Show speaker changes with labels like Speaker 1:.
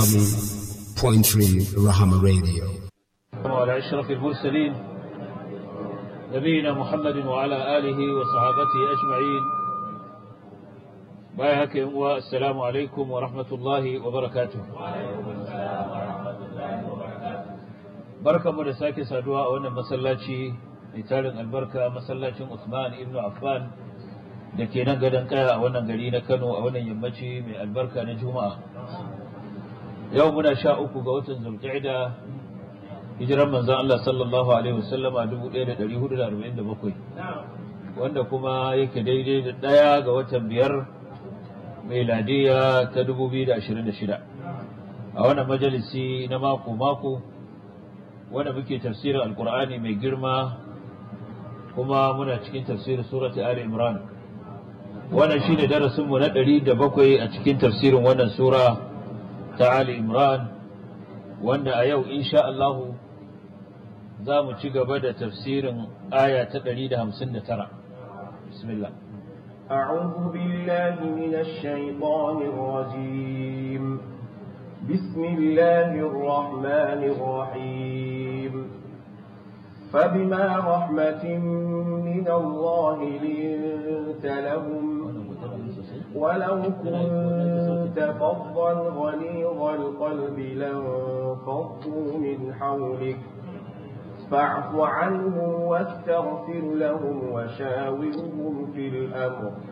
Speaker 1: Point three Rahama Radio.
Speaker 2: وعلى أشرف المرسلين نبينا محمد وعلى آله وصحابته أجمعين بايهك والسلام عليكم ورحمة الله وبركاته بركة مدساك سادواء وانا مسلاتي لتالن البركة مسلاتي عثمان ابن عفان da ke nan gadon kaya a wannan gari na Kano a wannan yammaci mai albarka na Juma'a. Yau muna sha uku ga watan Zulqa'ida hijiran manzon Allah sallallahu alaihi wasallam a 1447 wanda kuma yake daidai da ɗaya ga watan biyar meladiya ta 2026 a wannan majalisi na mako-mako wanda muke tafsirin alkur'ani mai girma kuma muna cikin tafsirin surati Ali Imran wannan shine darasinmu na ɗari da bakwai a cikin tafsirin wannan sura ta Ali Imran wanda a yau insha Allahu za mu ci gaba da tafsirin aya ta ɗari da hamsin da tara bismillah
Speaker 3: أعوذ بالله من الشيطان الرجيم بسم الله الرحمن الرحيم فبما رحمة من الله لنت لهم ولو كنت فظا غليظ القلب لانفضوا من حولك فاعف عنهم واستغفر لهم وشاورهم في الأمر